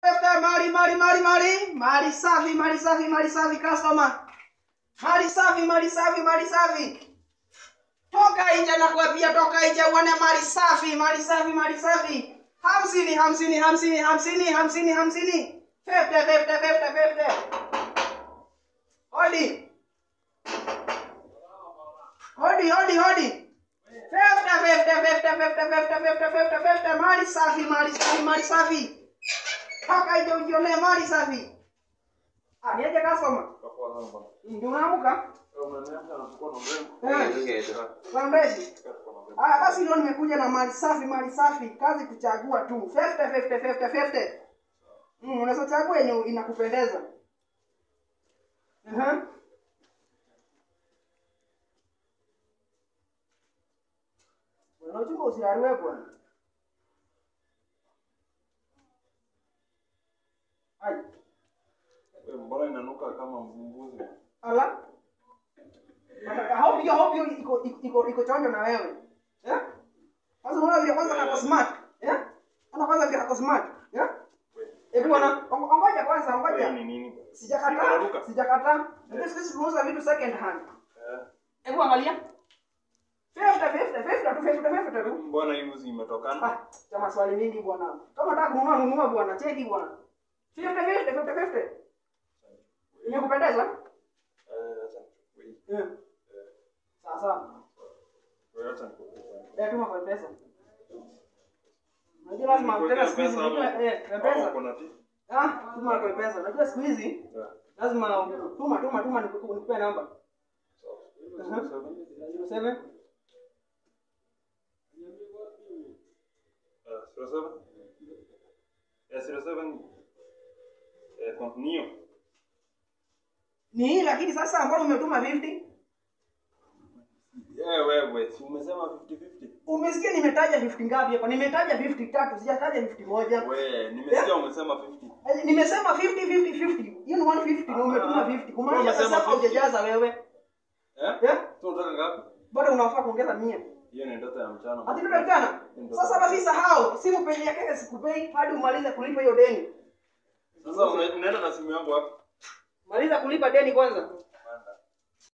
Tafuta mali mali mali mali mali safi mali safi mali safi customer. Mali safi mali safi mali safi. Toka nje na kuambia toka nje uone mali safi mali safi mali safi. Hamsini hamsini hamsini hamsini hamsini hamsini. Fifty fifty fifty fifty. Hodi. Hodi hodi hodi. Fifty fifty fifty fifty fifty fifty fifty fifty mali safi mali safi mali safi. Toka nje ujionee mali safi. Ah, niaje customer? Ndio unaamka? Wambezi. Haya basi leo nimekuja na mali safi, mali safi, kazi kuchagua tu. 50 50 50 50. Mm, unaweza chagua yenye inakupendeza. Aha. Bwana uchunga usiariwe bwana. Ai, Mbona inanuka kama mbuzi? ala. Nataka hope hiyo hope hiyo iko iko- iko iko chonjo na wewe. Eh? Sasa unaona vile kwanza kako smart. Eh? Ana kwanza vile kako smart. Eh? Eh bwana, ongo- ongoja kwanza, Wewe ongoja. ni nini? Sijakata, Inaruka. sijakata. Ndio sisi tunauza vitu second hand. Eh, Hebu angalia. Fifty fifty fifty tu fifty fifty tu. Mbona hii uzi imetokana? Ah, cha maswali mingi bwana. Kama unataka kununua nunua bwana, cheki bwana. Fifty fifty fifty fifty. Imekupendeza? Eh, acha nichukue hii. Eh. Sasa. Wewe acha nikupe. Eh, tuma kwa pesa. Unajua lazima tena siku hizi unajua eh, Ama pesa. uko na tea? Ah, tuma kwa pesa. Unajua siku hizi Eh. lazima tuma tuma tuma niku- nikupe namba. Sawa. Aha. 07 Eh, 07? Eh, 07? Eh, continue. ni hii lakini sasa ambao umetuma 50 Eh, wewe, si umesema 50-50? umesikia nimetaja 50 ngapi hapa nimetaja 50 tatu sijataja 50 moja We, nimesikia umesema 50. Eh, nimesema 50 50 50 hiyo ni 150 na umetuma 50 kumaanisha Umesema sasa hapa 50. hujajaza wewe Eh? eh Tu unataka ngapi? bado unafaa kuongeza 100 Hiyo ni ndoto ya mchana. hadi ndio jana sasa basi sahau simu peni yake sikupei hadi umalize kulipa hiyo deni Sasa una- unaenda na simu yangu wapi? maliza kulipa deni kwanza